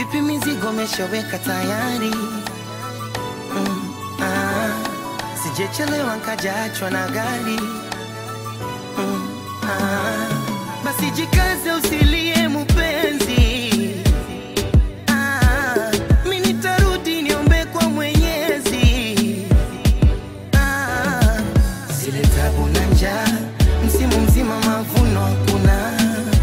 Vipi mizigo meshaweka tayari? Mm, ah, sijechelewa nkajaachwa na gari. Mm, ah, basi jikaze usilie mupenzi. Ah, mi nitarudi niombe kwa Mwenyezi. Ah, zile tabu na njaa, msimu mzima mavuno hakuna,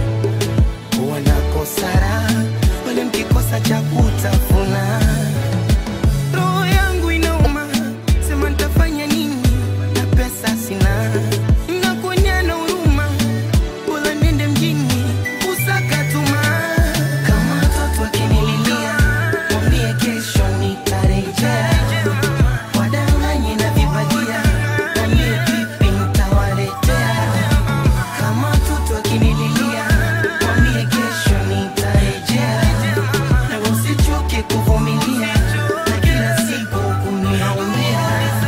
wanakosara wale mkikosa cha kutafuna. Roho yangu inauma, sema nitafanya nini na pesa sina, nakuonyana huruma, bora niende mjini kusaka tuma. Kama watoto wakinililia, mwambie kesho nitarejea wadanganye na vibagia, mwambie vipi nitawaletea. Kama watoto wakinililia, mwambie kesho nitarejea, na usichoke kuvumilia na kila siku kuniaumia.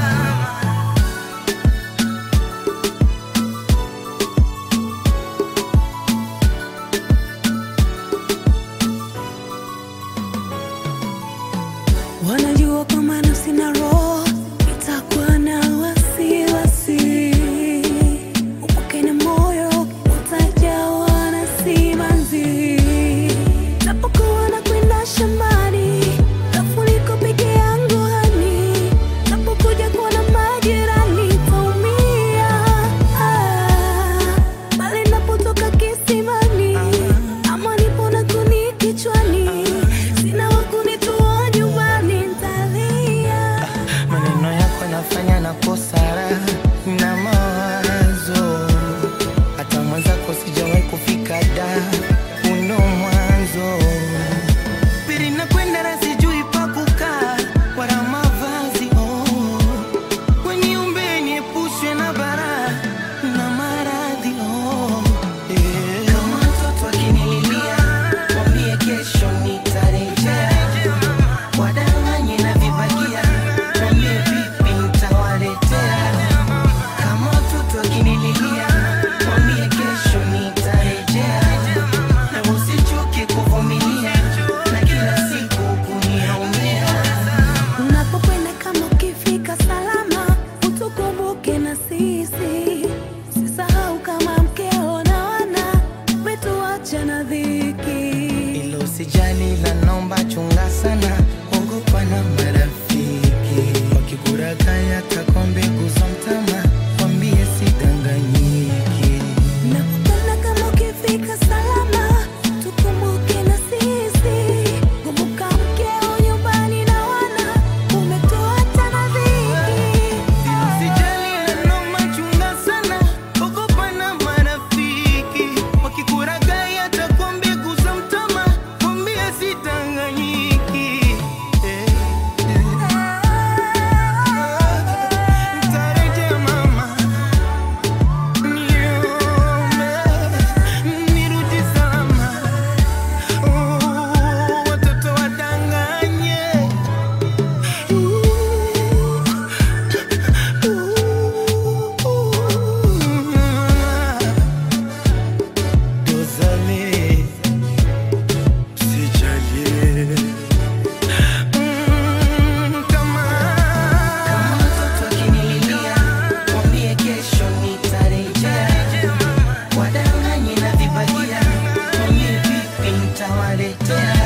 Wanajua kama nafsi na roho itakuwa na wasiwasi, upake na moyo utajawa na simanzi. Napokuwa na kwenda shambani, alafu niko peke yangu hani, napokuja kuona majirani taumia. Ah, bali napotoka kisimani, ama nipo na kuni kichwani, sina wa kunitoa nyumbani, ntalia. Maneno yako yanafanya nakosa raha na mawazo, hata mwenzako sijawahi kufika da uno mwanzo pili nakwenda na sijui pa kukaa wala mavazi oh. Weniumbe niepushwe na bara na maradhi oh. yeah. Kama mtoto akinililia mwambie kesho nitarejea wadanganye na vibagia, mwambie vipi nitawaletea. Kama watoto wakinililia, mwambie kesho nitarejea, na usichoke kuvumilia na kila siku kuniaumia. Unapokwenda kama ukifika salama, utukumbuke na sisi. Sisahau kama mkeo na wana umetuacha na dhiki. Ilo usijali la nomba chunga sana, ogopa na marafiki wakikurakaya takwa mbegu za mtama, wambie sidanganyiki. Unapokwenda kama ukifika salama, tukumbuke na sisi. Kumbuka mkeo nyumbani na wana umetuacha na dhiki. Usijali neno machunga sana, ogopa na marafiki wakikuragai hata kwa mbegu za mtama, mwambie sidanganyiki. Eh, eh. Nitarejea mama, niombe, nirudi salama. Oh, watoto wadanganye. Dozane, sijalie. Mm, kama kama mtoto akinililia, mwambie kesho nitarejea. Wadanganye na vibagia, mwambie vipi nitawaletea.